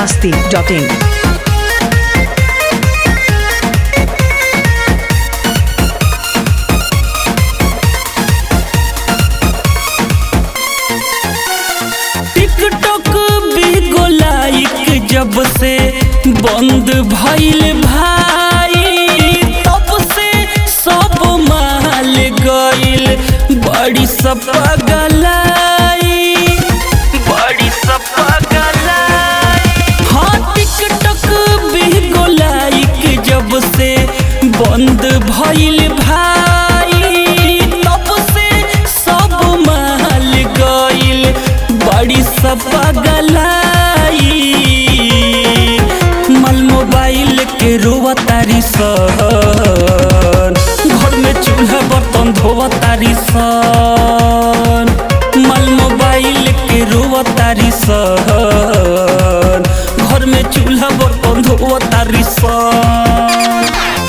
masti.in. TikTok भी गोलाइक जब से बंद भइल भाई तब से सब माल गइल बड़ी सब गलाई बड़ी सब गलाई हाँ टिकटॉक भी गोलाइक जब से बंद भइल भाई तब से सब माल गइल बड़ी सब गलाई मल मोबाइल के रोवा तारी सन घर में चूल्हा बर्तन धोवा तारी सन मल मोबाइल के रोवा तारी सन घर में चूल्हा बर्तन धोवा तारी सन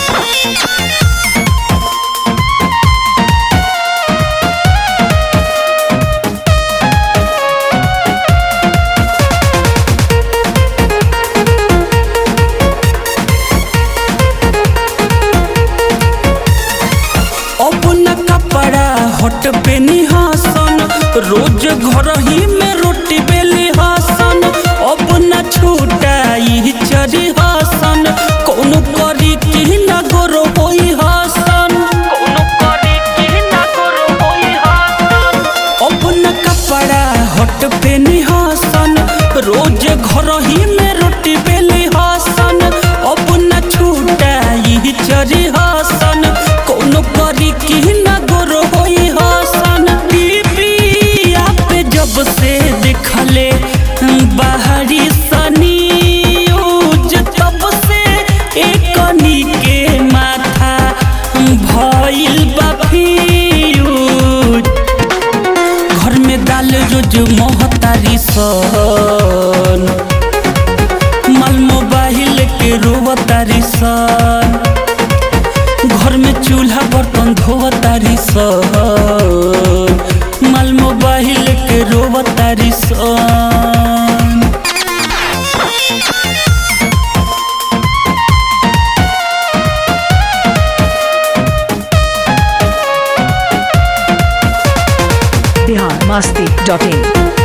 अपना कपड़ा हट पे निहासन रोज घर ही में रोटी बेली हासन अपना छुटाई चरी हासन कौनो करी की न गोरो होई हासन कौनो करी की न गोरो होई हासन अपना कपड़ा हट पे निहासन रोज घर ही में रोटी बेली हासन अपना छुटाई चरी हासन कौनो करी की न गोरो होई हासन टीवी पे जब से देखले बाहरी सनी यूज तब से एकनी के माथा भइल बा फ्यूज घर में दाल रोज मोहतारी सन माल मोबाइल के रोवतारी सन घर में चूल्हा बर्तन धोवतारी सन माल मोबाइल के रोवतारी सन Bihar masti.in.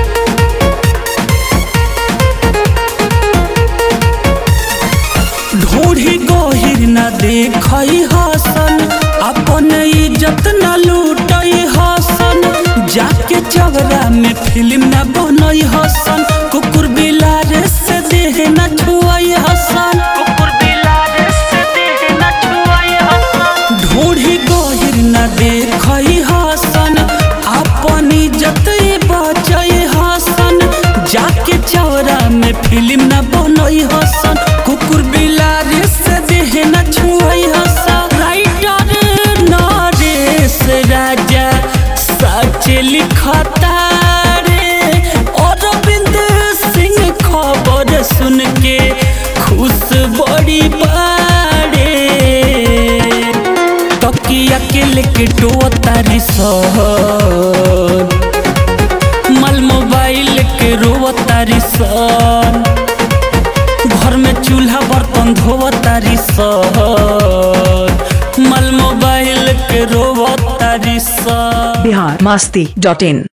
ढूढ़ी गहिर न देखई हसन अपन इज्जत न लूटई हसन जाके चवरा में फिल्म न बनई हसन कुकुर बिलार से देह न छुअई हसन कुकुर बिलार से देह न छुअई हसन ढूढ़ी गहिर न देखई हसन अपन इज्जत बचई हसन जाके चौरा में फिल्म न बनई हसन कुकुर बिलार से देह न छुअई हसन राइटर नरेश राजा सच लिखता रे अरविंद सिंह खबर सुन के खुश बड़ी बाड़े तकिया के लेके टोतारी सन मल मोबाइल के रोवतारी सन घर में चूल्हा बर्तन धोवतारी सन मल मोबाइल के रोवतारी सन Bihar masti.in.